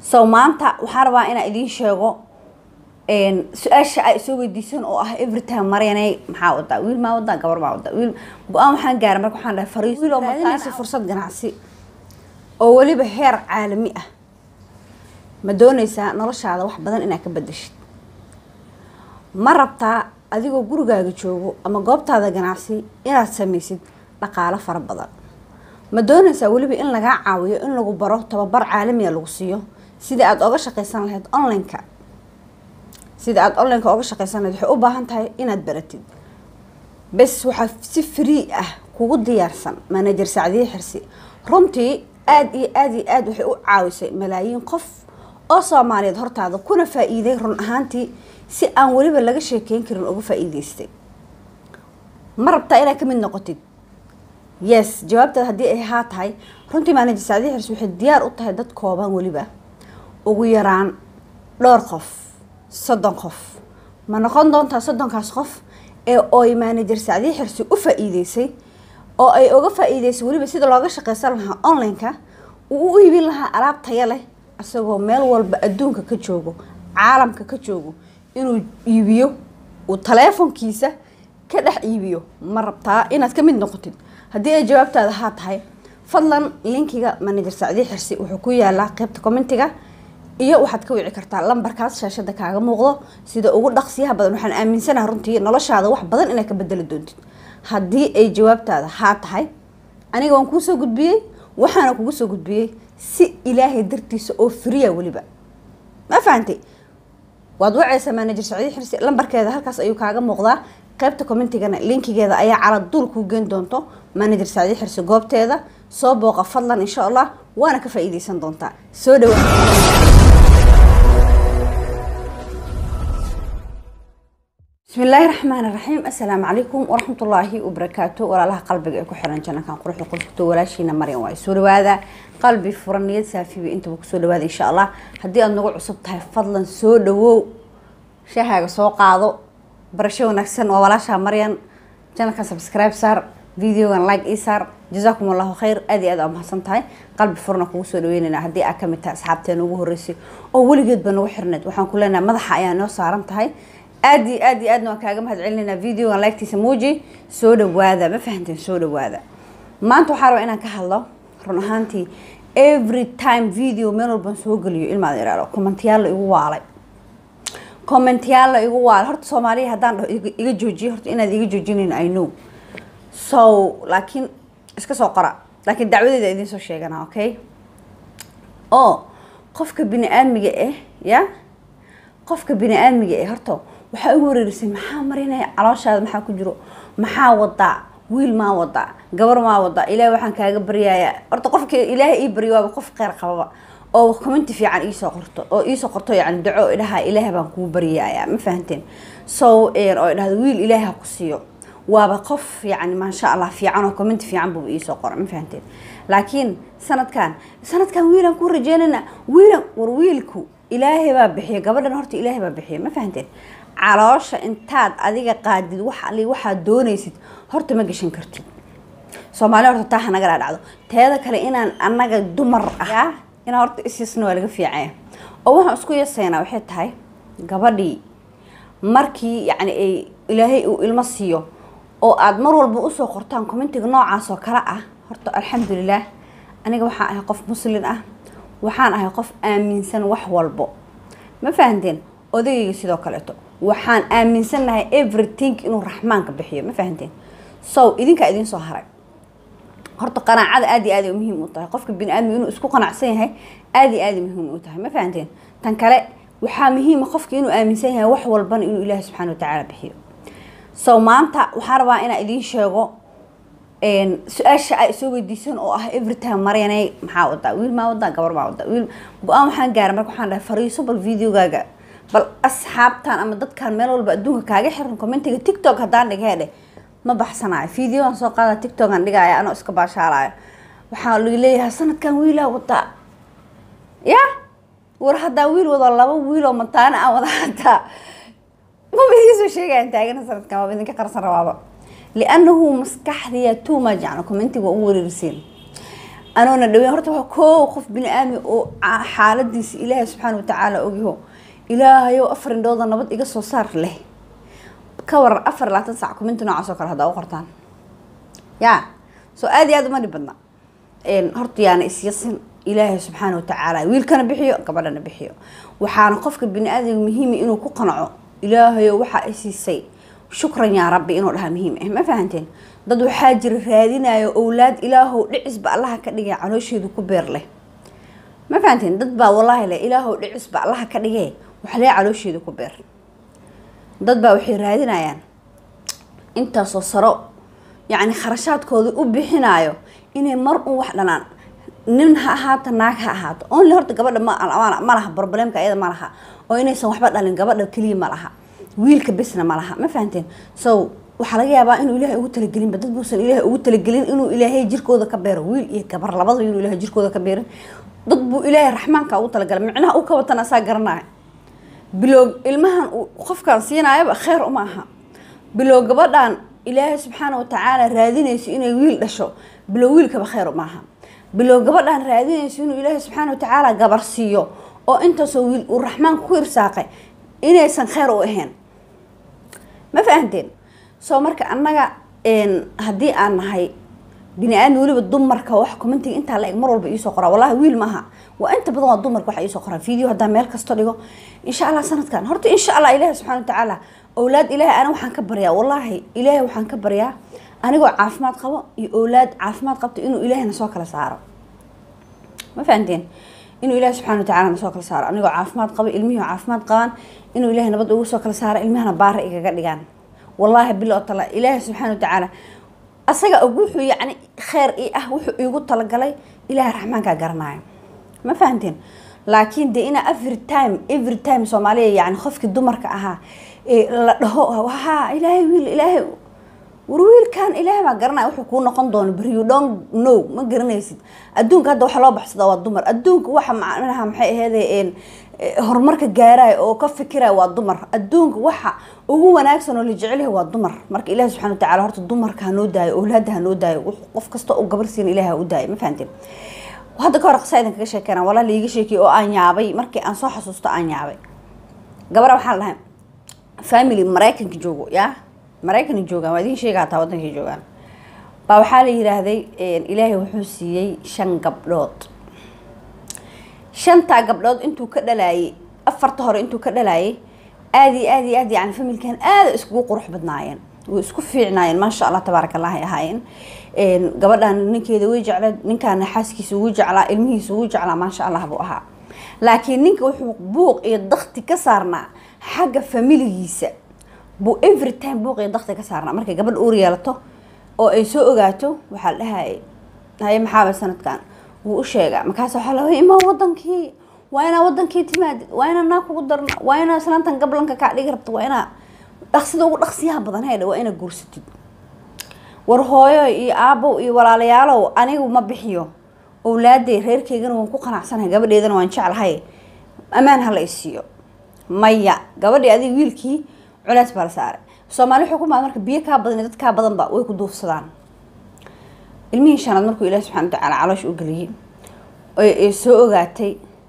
so maanta waxaan rabaa inaan idiin sheego su-aasha ay soo weydiisan oo ah everytime maryanay maxaa wadaa wiil maa wadaa gabar maa wadaa wiil go-aan waxaan gaaray marka waxaan dhahay fariiso fursad ganacsi oo weliba heer caalami ah ma dooneysaa noloshaada wax badan inaad ka bedeshid ma rabtaa adigoo gurigaaga joogo ama goobtaada ganacsi inaad sameysid dhaqaalo fara badan ma dooneysaa weliba in lagaa caawiyo in lagu baro tababar caalamiya lagu siiyo sidai aada oga shaqeysan lahayd online-ka sida aada online-ka oga shaqeysan lahayd waxay u baahan tahay inaad baratid bes waxaa si free ah kugu diyaarsan manager sacdiye xirsi runtii aada iyo aada iyo aada waxay u caawisay malaayiin qof oo soomaaliyeed hortaada kuna faa-iiday run ahaantii si aan weliba laga sheekeyn karin uga faa-iideystay ma rabtaa inaad ka mid noqotid yes jawaabtaad haddii ay haa tahay runtii manager sacdiye xirsi waxay diyaar u tahay dad kooban weliba ugu yaraan dhowr qof soddon qof ma noqon doontaa soddonkaas qof ee oy manager sacdiye xirsi u faa-iideysay oo ay uga faa-iideysay weliba sida looga shaqeysan lahaa online-ka uu u iibin lahaa alaab taya leh isagoo meel walba adduunka ka joogo caalamka ka joogo inuu iibiyo uu taleefonkiisa ka dhex iibiyo ma rabtaa inaad ka mid noqotid haddii ay jawaabtaada haa tahay fadlan linkiga manager sacdiye xirsi wuxuu ku yaalaa qeybta commentiga iyo waxaad ka wici kartaa lambarkaas shaashada kaaga muuqdo sida ugu dhaqsiyaha badan waxaan aaminsanaha runtii noloshaada wax badan inaad ka bedeli doontid haddii ay jawaabtaada haa tahay aniga waan kuusoo gudbiyey waxaana kugu soo gudbiyey si ilaahay dartiisa oo friya weliba ma fahantay waad waceysaa manager sacdiye xirsi lambarkeeda halkaas ayuu kaaga muuqdaa qaybta commentigana linkigeeda ayaa caladuul kuu geen doonto manager sacdiye xirsi goobteeda soo booqa fadlan insha allah waana ka faa-iideysan doontaa soo dhawa bismi illaahi raxmaan iraxiim assalaamu calaykum waraxmatullaahi wabarakaatu walaalaha qalbiga ee ku xiran jannakan quruxda qolkto walaashiina maryan waa soo dhawaada qalbi furan niyad saafiba intaba kusoo dhawaada insha allah haddii aada nagu cusub tahay fadlan soo dhawow shaahaaga soo qaado barasho wanaagsan waa walaasha maryan janalkan subscribe saar videogan like ii saar jazaakum allahu khayr aad iyo aad aa mahadsan tahay qalbi furna kugu soo dhaweynayna haddii aa kamid tahay asxaabteena ugu horreysay oo weligeedba nagu xirneed waxaan ku leenahay madaxa ayaa noo saaran tahay aada iyo aad iyo aadna waan kaaga mahad celinaynaa videogan lagtiisa muuji soo dhawaada ma fahanteen soo dhawaada maanta waxaa rabaa inaan ka hadlo run ahaantii every time video meel walban soo geliyo ilmaad iraalo commentayaal la igu waalay commentayaal la igu waalay horta soomaaliya haddaan dhaho iga joojiyo horta inaad iga joojinayn i know so laakiin iska soo qora laakiin dacwadeeda idiin soo sheegana okay oo qofka bini aadmiga ah ya qofka bini aadmiga ah horta waxaa ugu wareerisay maxaa marinaya calooshaada maxaa ku jiro maxaa wadaa wiil maa wadaa gabar maa wadaa ilaahay waxaan kaaga baryayaa horta qofka ilaahay ii baryo waaba qof kheyr qababa oo commenti fiican iisoo qorto oo iisoo qorto yani daco idhaha ilaahay baan kuu baryayaa ma fahanteen so oo idhahdo wiil ilaahay ha ku siiyo waaba qof yani maasha allah fiican oo commenti fiican buu iisoo qora ma fahanteen laakiin sanadkan sanadkan wiilaan kuu rajeynayna wiilan war wiilku ilaahay baa bixiya gabadhan horta ilaahay baa bixiya ma fahanteen caloosha intaad adiga qaadid wax ali waxaad doonaysid horta ma gashan kartid soomaali horta taa hanagala dhacdo teeda kale inaan anaga dumar ah inaan horta isiisna waa laga fiicanya oo waxaan isku yaseynaa waxay tahay gabadhii markii yacni ay ilaahay uu ilmo siiyo oo aada mar walba usoo qortaan commentiga noocaas oo kale ah horta alxamdulilaah aniga waxaan ahay qof muslin ah waxaan ahay qof aaminsan wax walbo ma fahanteen odagayga sidoo kaleeto waxaan aaminsannahay everything inuu raxmaanka bixiyo ma fahanteen so idinkaa idiin soo haray horta qanaacada aad iyo aad ay muhiim u tahay qofka bini aadmiga inuu isku qanacsan yahay aad iyo aad ay muhiim u tahay ma fahanteen tan kale waxaa muhiima qofka inuu aaminsan yahay wax walbana inuu ilaahi subxaana watacaala bixiyo so maanta waxaan rabaa inaan idiin sheego su-aasha ay soo weydiisan oo ah everytime maryanay maxaa wadaa wiil maa wadaa gabar maa wadaa wiil go-aan waxaan gaaray marka waxaan dhahay fariiso bal videogaaga bal asxaabtan ama dadkan meel walba adduunka kaaga xiran commentiga tiktok haddaan dhigheedhe ma baxsanayo videoan soo qaada tiktokan dhigaya anoo iska baashaalayo waxaa laga leeyahay sanadkan wiilaa wadaa ya war haddaa wiil wado laba wiil oo mataana aan wada hataa maba idiin soo sheegayaan taagana sanadkan waaba idinka qarsan rabaaba liannahu maskaxdiya too much yani commentiga waa ugu wareeriseen anoona dhaweyn horta waa koo qof bini aadmi oo xaaladiisa ilaahay subxaana watacaala ogyaho ilaahayow afar indhooda nabad iga soo saar leh ka waran afar labaatan sac kuminti noocaas oo kale haddaa u qortaan ya soo aada iyo aada uma dhib badna horta yaana isyasin ilaahay subxaana watacaala wiilkana bixiyo gabadhana bixiyo waxaana qofka bini aadamka muhiima inuu ku qanaco ilaahayo waxaa isiisay shukran yaa rabbi inuu dhahaa muhiim ah ma fahanteen dad waxaa jira raadinayo owlaad ilaahow dhicisba allaha ka dhigay caloosheedu ku beer leh ma fahanteen dad baa wallaahi leh ilaahow dhicisba allaha ka dhigee waxlee caloosheedu ku beer dad baa waxay raadinayaan intaasoo saro yacni kharashaadkooda u bixinayo inay mar un wax dhanaan nin ha ahaato naag ha ahaato only horta gabadha ma laha problemka ayada ma laha oo inaysan waxba dhalin gabadha keliya ma laha wiilka besna ma laha ma fahanteen so waxaa laga yaabaa inuu ilaahay ugu talagelinba dad buusan ilaahay ugu talagelin inuu ilaahay jirkooda ka beero wiil iyo gabar labadaba inuu ilaahay jirkooda ka beerin dad buu ilaahay raxmaanka ugu talagalay micnaha u ka watan asaa garanaya bilow ilmahan uu qofkan siinaayaba kheyr uma aha bilow gabadhan ilaahay subxaana watacaala raadinayso inay wiil dhasho bilow wiilkaba kheyr uma aha bilow gabadhan raadinayso inuu ilaahay subxaana watacaala gabar siiyo oo intaasoo wiil uu raxmaanka ku irsaaqay inaysan kheyr u ahayn ma fahanteen soo marka annaga haddii aan nahay bini aadmi weliba dumarka wax commentiga intaa la eg mar walba iisoo qoraa wallahi wiil maaha waa inta badan waa dumarka waxa iisoo qoraa video haddaa meel kasto dhigo insha allah sanadkan horta insha allah ilaahi subxana watacaala owlaad ilaahay ana waxaan ka baryaa wallaahi ilaahay waxaan ka baryaa anigoo caafimaad qabo iyo owlaad caafimaad qabto inuu ilaahayna soo kala saaro ma fahanteen inuu ilaahi subxana watacala na soo kala saaro anigoo caafimaad qabo ilmihii caafimaad qabaan inuu ilaahay nabad ugu soo kala saaro ilmahana baara igaga dhigaan wallaahi bilo tala ilaahi subxaana watacaala asaga og wuxuu yacni kheyr i ah wuxuu iigu talagalay ilaahay raxmaankaa garanaayo ma fahanteen laakiin dee inaa every time every time soomaaliya yani qofkii dumarka ahaa la dhaho ha ilaahay wiil ilaahay war wiilkan ilaahay baa garanaya wuxuu kuu noqon doono beri you don't know ma garanaysid adduunka hadda waxa loo baxsadaa waa dumar adduunka waxa macnaha maxay aheede horumarka gaaraya oo ka fikiraya waa dumar adduunka waxa ugu wanaagsan oo la jecelyahay waa dumar marka ilahi subxana watacala horta dumarka hanoo daayo owlaada hanoo daayo qof kasta oo gabar siin ilahi ha u daayo ma fahanteen hadda ka hor qisa idin kaga sheekeyna walaa laiga sheekiyay oo aan yaabay markii aan soo xasuusto aan yaabay gabara waxaa la dhahay family maraykanka joogo yaa maraykan joogaan waa idin sheega hataa wadankay joogaan baa waxaa la yiraahday ilaahay wuxuu siiyey shan gabdhood shantaa gabdhood intuu ka dhalaayay afarta hore intuu ka dhalaayay aada iyo aada iyo aad yani familkan aada iskugu qurux badnaayeen way isku fiicnaayeen maasha allah tabaaraka allah ay ahaayeen gabadhan ninkeeda way jecleed ninkaana xaaskiisa ugu jeclaa ilmihiisa ugu jeclaa maasha allah buu ahaa laakiin ninka wuxuu buuq iyo dakti ka saarnaa xagga familigiisa buu every time buuq iyo dakti ka saarnaa markay gabadha uur yeelato oo ay soo ogaato waxaa la dhahayay haye maxaaba sanadkan wuu u sheegaa markaas waxaa la imaa wadankii waa inaa wadankii timaadid waa inaa naa kugu darna waa inaa islaantan gablanka kaa dhigi rabta waa inaa dhaqsida ugu dhaqsiyaha badan haydha waa inaa guursatid war hooyo iyo aabow iyo walaalayaalow anigu ma bixiyo owlaadey reerkeygana waan ku qanacsanahay gabadheedana waan jeclahay ammaan hala isiiyo maya gabadhii adiga wiilkii culays baa la saaray soomaali wuxuu ku maad marka biyo kaa badan iyo dad kaa badanba way ku duufsadaan ilmihii shanaad markuu ilaahi subxana watacaala caloosh u geliyey ee soo ogaatay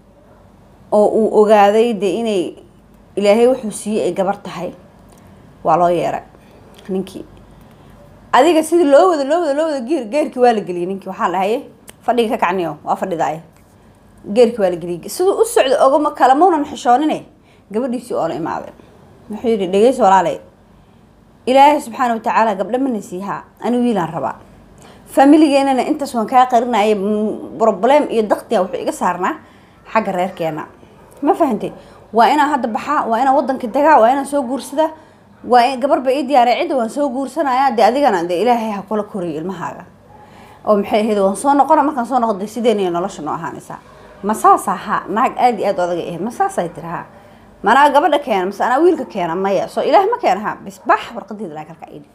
oo uu ogaaday dee inay ilaahay wuxuu siiyey ay gabar tahay waa loo yeeray ninkii adiga sidii loo wada loo wada loo wada geer geerkii waa la geliyey ninkii waxaa dhahaye fadhiga ka kacniyo waa fadhidaay geerkii waa la geliyey siduu u socda ogama kalamaunan xishoonine gabadhiisii oo la imaaday wuxuu yidhi dhegeyso walaalay ilaahay subxaana watacaala gabdho mana siihaa ani wiilaan rabaa familigeenana intaas waan kaa qarinaya problem iyo daktiga wuxuu iga saarnaa xagga reerkeena ma fahantay waa inaan hadda baxaa waa inaan wadanka dagaa waa inaan soo guursadaa waa gabar ba ii diyaaray cidda waan soo guursanaya dee adigana dee ilaahay ha kula koriyo ilmahaaga oo maxay ahayd waan soo noqona markaan soo noqdo sideen iyo nolosha noo ahaanaysaa ma saas ahaa naag aada iyo aada odaga ahayd ma saasay tiri haa manaa gabadha keena mase anaa wiilka keena maya soo ilaah ma keena ha bis bax warqadeeda laa kalka idhig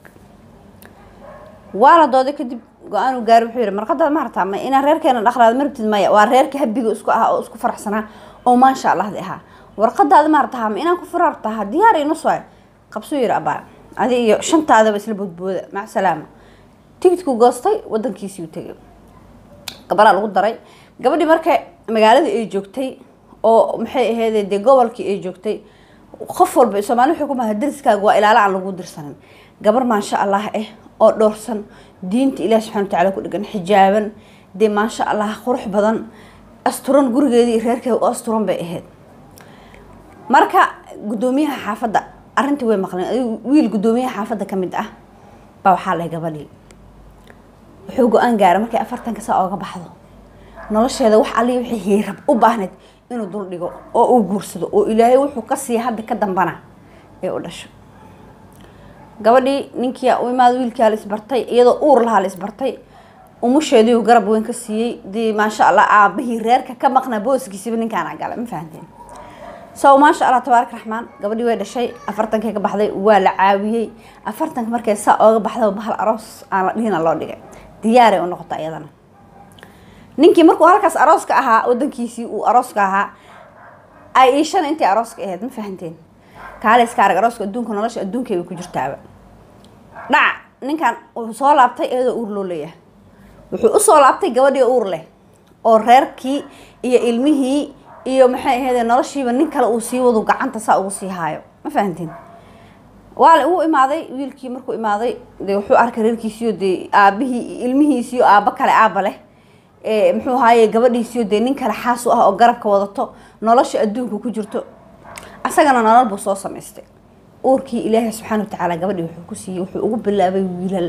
waa la dooday kadib go-aan uu gaari wuxuu yihi marqadaad ma hartaa ma inaan reerkeena dhaqraada ma rabtid maya waa reerka habiga isku ahaa oo isku faraxsanaa oo maasha allahdi ahaa warqadaada ma hartaa ma inaan ku firaartaha diyaar inu soo qabsuu yihi abaa adi iyo shantaadaba isla boodbooda mac salaama tigidku goostay wadankiisii u tegay gabaraa lagu daray gabadhii marka magaaladii ay joogtay oo maxay ahayd dee gobolkii ay joogtay qof walba soomaali wuxuu ku maha dariskaaga waa ilaalo aan lagu dirsanin gabar maasha allah ah oo dhowrsan diinta ilaah subxana watacaala ku dhegan xijaaban dee maasha allah qurux badan asturan gurigeedii reerkeeda u asturan bay ahayd marka guddoomiyaha xaafadda arrintii way maqleen wiil guddoomiyaha xaafadda ka mid ah baa waxaa lahay gabadhii wuxuu go-aan gaara markay afartanka saa ooga baxdo nolosheeda wax alii wixii hiirab u baahnayd inuu dul dhigo oo uu guursado oo ilaahay wuxuu ka siiya hadda ka dambana ee u dhasho gabadhii ninkii u imaada wiilkaa la isbartay iyadoo uur lahaa la isbartay umusheedii uu garab weyn ka siiyey dee maasha allah aabahii reerka ka maqnaa booskiisiba ninkaana gala ma fahanteen so maasha allah tabaarak raxmaan gabadhii way dhashay afartankii ka baxday waa la caawiyey afartanka markay saa ooga baxda bahal aroos aan la dhihina loo dhigay diyaaray u noqota iyadana ninkii markuu halkaas arooska ahaa wadankiisii uu arooska ahaa ay iishana intay arooska ahayd ma fahanteen kaale iska arag arooska adduunka nolosha adduunkay bay ku jirtaaba dhac ninkan wuxuu soo laabtay iyadoo uur loo leeyahay wuxuu usoo laabtay gabadhii uur leh oo reerkii iyo ilmihii iyo maxay ahayd noloshiiba nin kale uu sii wadu gacanta saa ugu sii haayo ma fahanteen waale uu imaaday wiilkii markuu imaaday dee wuxuu arkay reerkiisiyo dee aabihii ilmihiisiyo aaba kale aaba leh muxuu ahaaye gabadhiisiyo dee nin kale xaas u ah oo garabka wadato nolosha adduunka ku jirto asagana nolol buu soo samaystay uurkii ilaahay subxaana watacaala gabadhii wuxuu ku siiyey wuxuu ugu bilaabay wiilal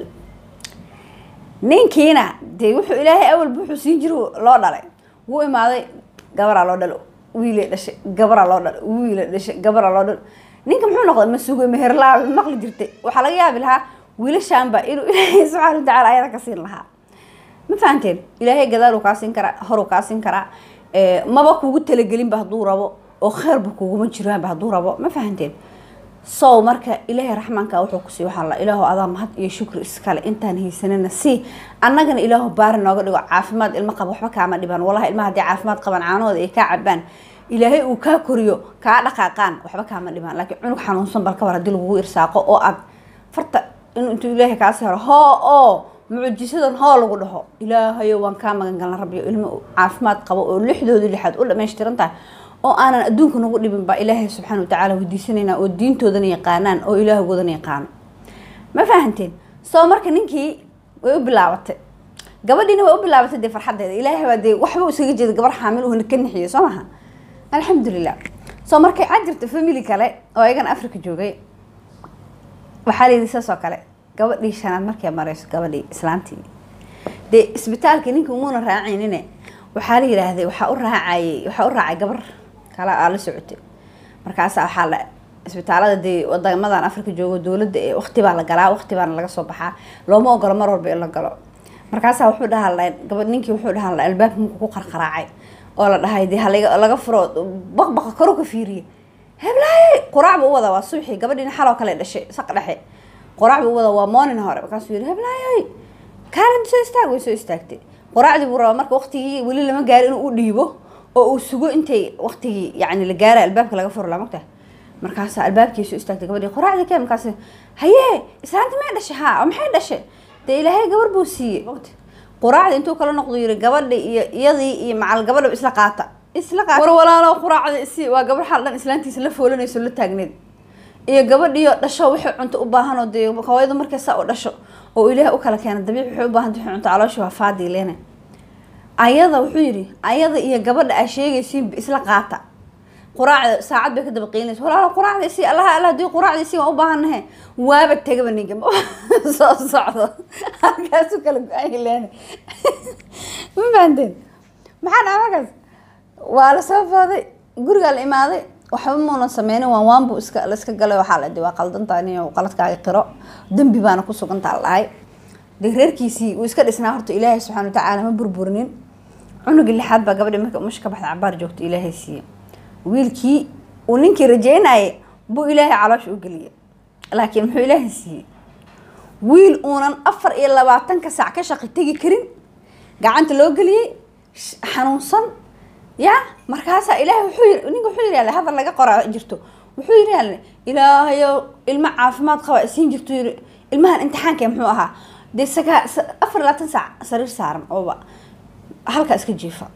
ninkiina dee wuxuu ilaahay awalba wuxuu siin jira loo dhalay wuu imaaday gabaraa loo dhalo wiilay dhashay gabaraa loo dhalo wiilay dhashay gabaraa loo dhalo ninka muxuu noqday ma sugo meherlaa maqli jirtay waxaa laga yaabi lahaa wiilashaanba inuu ilaahay subxaana watacaala ayada ka siin lahaa ma fahanteen ilaahay gadaal uu kaa siin karaa horuu kaa siin karaa maba kugu talagelinba hadduu rabo oo kheerba kuguma jiraanba hadduu rabo ma fahanteen sow marka ilaahay raxmaanka wuxuu kusii waxaa la ilaahu adaa mahad iyo shukri iskale intaan haysanana si annagana ilaahu baari nooga dhigo caafimaad ilmo qaba waxba kaama dhibaan wallahi ilmaha haddii caafimaad qabaan caanahooda ay kaa cabaan ilaahay uu kaa koriyo kaa dhaqaaqaan waxba kaama dhibaan laakiin cunug xanuunsan bal ka war haddii lagugu irsaaqo oo aad farta in intuu ilaahay kaasi haro hoo oo mucjisadan hoo lagu dhaho ilaahayo waan kaa magan galna rabbiyo ilmo caafimaad qabo oo lixdooda lixaad u dhamaystiran tahay oo aanan adduunka nagu dhibin baa ilaahay subxaana watacaala weydiisanaynaa oo diintoodana yaqaanaan oo ilaahogoodana yaqaano ma fahanteen soo marka ninkii way u bilaabatay gabadhiina way u bilaabatay dee farxadeeda ilaahay baa dee waxba isaga jeeda gabar xaamil uu ka nixiyo soo maha alxamdulilah soo markay cad jirta family kale oo ayagana africa joogay waxaa layidhi saas oo kale gabadhii shanaad markay marayso gabadhii islaantii dee isbitaalka ninka umuuna raacaynine waxaa la yidhaahday waxaa u raacayay waxaa u raacay gabar kale aa la socotay markaasa waxaa la isbitaalada dee wadamadan africa joogo dowladda ee waqti baa la galaa waqti baana laga soo baxaa looma ogolo mar walba in la galo markaasaa wuxuu dhaha gabadh ninkii wuxuu dhaha albaabka markuu ku qarqaraacay oo la dhahay dee halaga laga furo baqbaqa koro ka fiiriye heblaaye quraac buu u wadaa waa suuxii gabadhiina xaloo kale dhashay saq dhexe quraac buu u wadaa waa morning hore markaasuu yidhi heblaaye kaalin soo istaag way soo istaagtay quraacdii buu rabaa marka waqtigii weli lama gaari inuu u dhiibo oo uu sugo intay waqtigii yani la gaara albaabka laga furo lamagta markaasa albaabkii soo istaagtay gabadhii quraacdii kee markaas hayee islaanta may dhashay haa oo maxay dhashay dee ilaahay gabar buu siiyey waqti quraacdii intuu kala noqdo yiri gabadhi iyo iyadii iyo macal gabadha isla qaata isla qaata war walaalo quraacda isi waa gabar xal dhan islaantiisa la foolanayso la taagneed iyo gabadhiyo dhasho waxay cunto u baahan oo dee hooyadu markay saa u dhasho oo ilaahay u kala keena dabiic waxay u baahan tahay cunto calooshi waa faadii leene ayada wuxuu yidhi ayada iyo gabadha aa sheegaysiin isla qaata quraacda saacad bay ka daba qiinaysa walaalo quraacda isi allaha alla hadii quraacda isi waan u baahanahe waaba tegaba ninka soo socdo halkaasu kala go-aan leene ma fahanteen maxaa dhaca markaas waa la soo fooday gurigaa la imaaday waxba muunan sameynin waan waan buu iska la iska galay waxaa la waa qaldantaa nin qaladkaaga qiro dembi baana ku sugantaa lahay dee reerkiisii uu iska dhisnaa horta ilaahay subxana watacaala ma burburinin cunugii lixaad baa gabadhi marka umusha ka baxda cabaar joogta ilaahay siiye wiilkii uu ninkii rajeynayay buu ilaahay caloosha u geliyay laakiin muxuu ilaahay siiyey wiil uunan afar iyo labaatanka saac ka shaqi tegi karin gacanta loo geliyey xanuunsan ya markaasaa ilaahay wuxuu yiri ninka wuxuu yiri hadal laga qoraa jirto wuxuu yiri ilaahayo ilmo caafimaad qaba isiin jirto yiri ilmahan imtixaanka muxuu ahaa dee sagaa afar labaatan saac sariir saaran ooba halka iska jiifa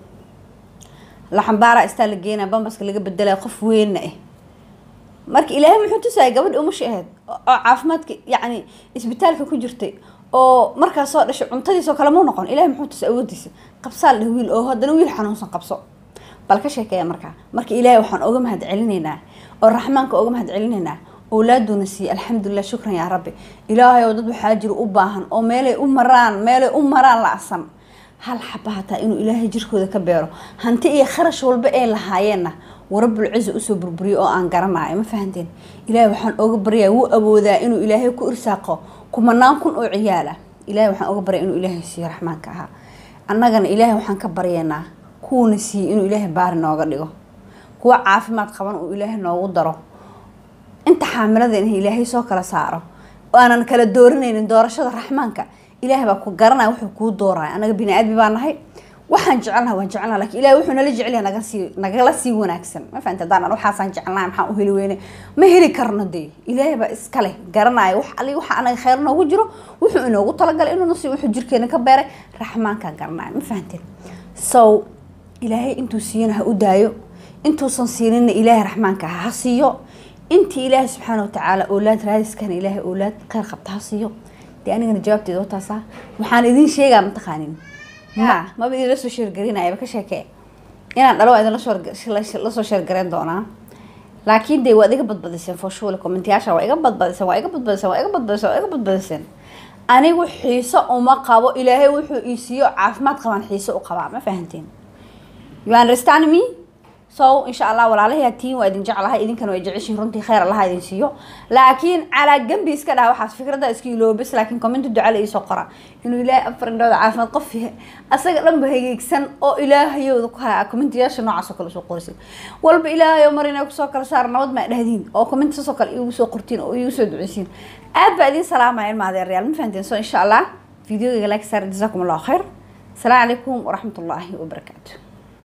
laxambaara istaa la geenaa bambaska laga bedelaya qof weynna ah marka ilaahay muxuu tusaya gabadhi umashi ahayd oo caafimaadka yacni isbitaalka ku jirtay oo markaas soo dhashay cuntadiisoo kale muu noqon ilahay muxuu tusay awoodiisa qabsaal dheh wiil oo haddana wiil xanuunsan qabso bal ka sheekeeya markaa marka ilaahay waxaan oga mahad celinaynaa oo raxmaanka oga mahad celinaynaa owlaaduuna siiye alxamdulilah shukran yaa rabbi ilaahay oo dad waxaa jiro u baahan oo meelay u maraan meelay u maraan la-san hal xaba hataa inuu ilaahay jirkooda ka beero hanti iyo kharash walba ay lahaayeenna warabul ciza usoo burburiyo oo aan garanayo ma fahanteen ilaahay waxaan oga baryaa wuu awoodaa inuu ilaahay ku irsaaqo kumanaan kun oo ciyaala ilahay waxaan oga baryaa inuu ilaahay siiyo raxmaanka ahaa annagana ilaahay waxaan ka baryaynaa kuwuna siiyey inuu ilaahay baari nooga dhigo kuwa caafimaad qaban uu ilaahay noogu daro inta xaamilada in ilaahay soo kala saaro oo aanan kala dooranaynin doorashada raxmaanka ilaahay baa ku garanaya wuxuu kuu dooraya anaga bini aadmi baa nahay waxaan jecelnaha waan jecelnaha lakin ilahay wuxuu nala jecelyaha naga sii nagala sii wanaagsan ma fahamta haddaan waxaasaan jecelnahay maxaan u heli weyne ma heli karno dee ilaahay baa iskale garanaya wax ali waxa anaga kheyr noogu jiro wuxuu inoogu talagalay inuu nasi wuxuu jirkeena ka beeray raxmaankaan garanaya ma fahamteen so ilaahay intuu siiyana ha u daayo intuusan siinina ilaahay raxmaanka ha siiyo intii ilaahay subxaana watacaala oolaad raadiskana ilaahay oolaad kheyr qabta ha siiyo dee anigana jawaabteeda wataasa waxaan idin sheegaa mataqaanin ma maba idinla soo sheergarinayaba ka sheekee inaan dhalo waa idin lasoo sheergarayn doonaa laakiin dee waad iga badbadiseen foshule commentayaasha waa iga badbadiseen waa iga badbadiseen waa iga badbadiseen waa iga badbadiseen anigu xiiso uma qabo ilaahay wuxuu ii siiyo caafimaad qabaan xiiso u qabaa ma fahanteen you understand me so insha allah walaalahay tiin waa idin jeclahay idinkana way jeceshiin runtii kheyr allaha idin siiyo laakiin calaa gambi iska dhaha waxaas fikradda iska iloobis laakiin commenta ducala iisoo qora inuu ilaahay afar indhooda caafimaad qof asaga dhanba hageegsan oo ilaahayooda ku haya commentayaasha noocaas oo kale usoo qoraysa walba ilaahayo mar inay kusoo kala saar nabad maa dhahdiin oo comment saasoo kale iigu soo qortiin oo iigu soo duceysiin aad baa idin salaamaya ilma adeeryaal ma fahanteen so insha allah videogayga like saar jazakum allahu khayr السلام عليكم ورحمة الله وبركاته